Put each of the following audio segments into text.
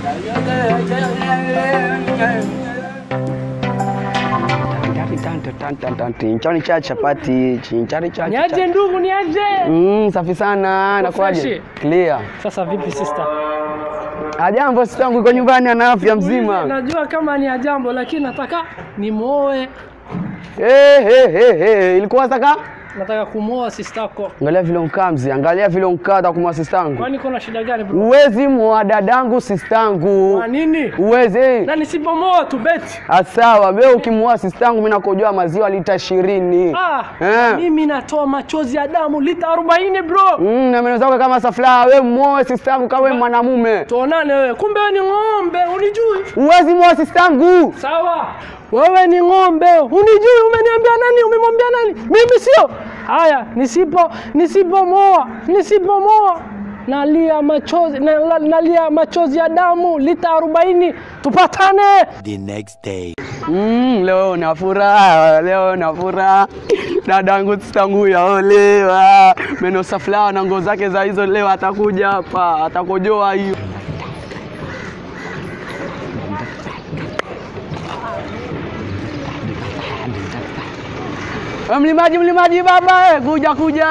Chinchani cha chapati, chinchani cha Niaje ndugu, niaje? Mm, safi sana. Nakuaje? freshi? Clear. Sasa vipi sister? Ajambo sitangu iko nyumbani ana afya mzima. Najua kama ni ajambo, lakini nataka nimuoe. Eh, eh, eh, eh. Ilikuwa saka? Nataka kumuoa sister yako. Angalia vile unkaa mzee, angalia vile unkaa takumwa sistangu. Kwani kuna shida gani bro? Uwezi mwa dadangu sistangu. Kwa nini? Uwezi. Na nisipomoa tu beti. Asawa, wewe ukimwoa sistangu mimi nakojoa maziwa lita 20. Ah, Eh. mimi natoa machozi ya damu lita 40 bro. Mm, na meno zako kama safla, wewe muoe sistangu kama wewe mwanamume. Tuonane wewe. Kumbe wewe ni ng'ombe, unijui? Uwezi muoa sistangu. Sawa. Wewe ni ng'ombe, unijui? Umeniambia nani? Umemwambia nani? Mimi sio. Haya, nisipo nisipomoa, nisipomoa nalia machozi na, na, nalia machozi ya damu lita 40 tupatane. The next day. Mm, leo na furaha, leo na furaha. Dadangu sistangu yaolewa. Meno safla na nguo zake za hizo leo atakuja hapa, atakojoa hiyo. Eh, Mlimaji, mlimaji baba, eh, kuja kuja.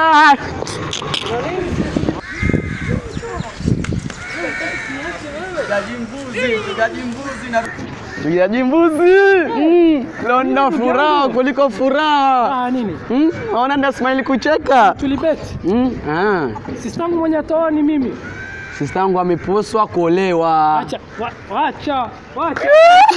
Mpigaji mbuzi. Mm, leo nina furaha kuliko furaha. Ah, nini? Mm, naona nda smile kucheka. Tulibeti. Mm, ah. Sistangu mwenye atoa ni mimi. Sista yangu ameposwa kuolewa. Acha, wa, wacha, wacha.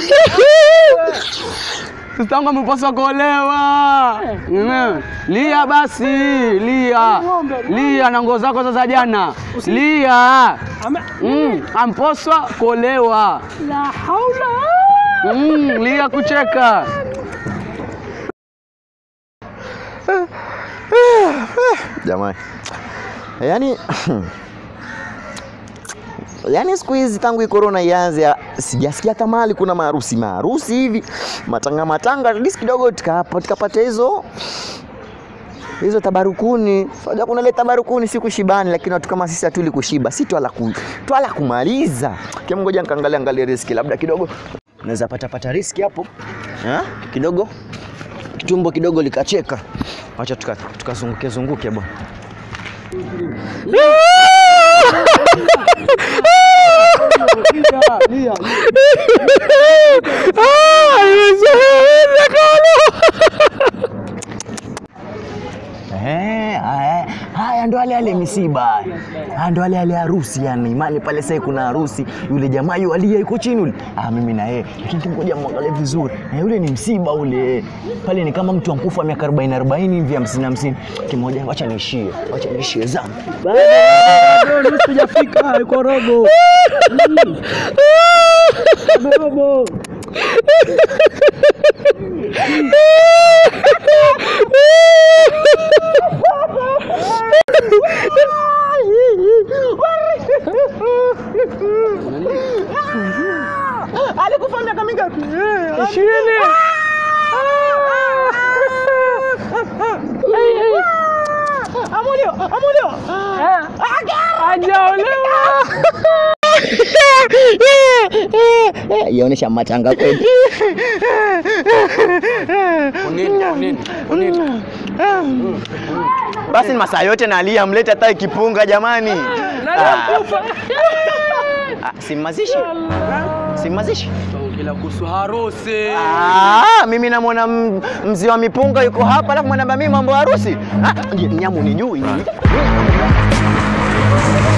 Sista yangu ameposwa kuolewa. Mm. Lia basi, lia. Lia na nguo zako za jana. Lia. Ame, Mm, amposwa kuolewa. la haula. Mm, lia kucheka. Jamani, yaani yaani siku hizi tangu hii corona ianze ah, sijasikia hata mahali kuna maharusi maharusi hivi matanga matanga, at least kidogo tukapa- tukapata hizo hizo tabarukuni. Unajua kuna ile tabarukuni si kushibani, lakini watu kama sisi hatuli kushiba, si twala ku, twala kumaliza. Kama ngoja nikaangalia angalia riski, labda kidogo naweza pata pata riski hapo ha? kidogo tumbo kidogo likacheka. Wacha tukazunguke tuka zunguke zunguke bwana. Eh, haya haya ndo ale ale misiba. Haya ndo ale ale harusi yani. Mali pale sasa kuna harusi. Yule jamaa yu alia yuko chini yule. Ah mimi na yeye. Lakini ngoja muangalie vizuri. Na yule ni msiba ule. Pale ni kama mtu ankufa miaka 40 40 hivi 50 50. Kimoja acha niishie. Acha niishie zangu. Bado nusu sijafika, iko robo. Mm. Robo. Alikufa miaka mingapi? Ishirini. Hey, hey. Amulio, amulio. Eh, Hajaolewa. Yaonesha matanga kweli. Basi ni masaa yote nalia, mlete hata ikipunga jamani. Nalikufa. Ah, Simmazishi, simmazishi. Kila kuhusu harusi. Ah, mimi namwona m- mzee wa mipunga yuko hapa, alafu mwanamba mimi mambo ya harusi. Ah, nyamu ni jui.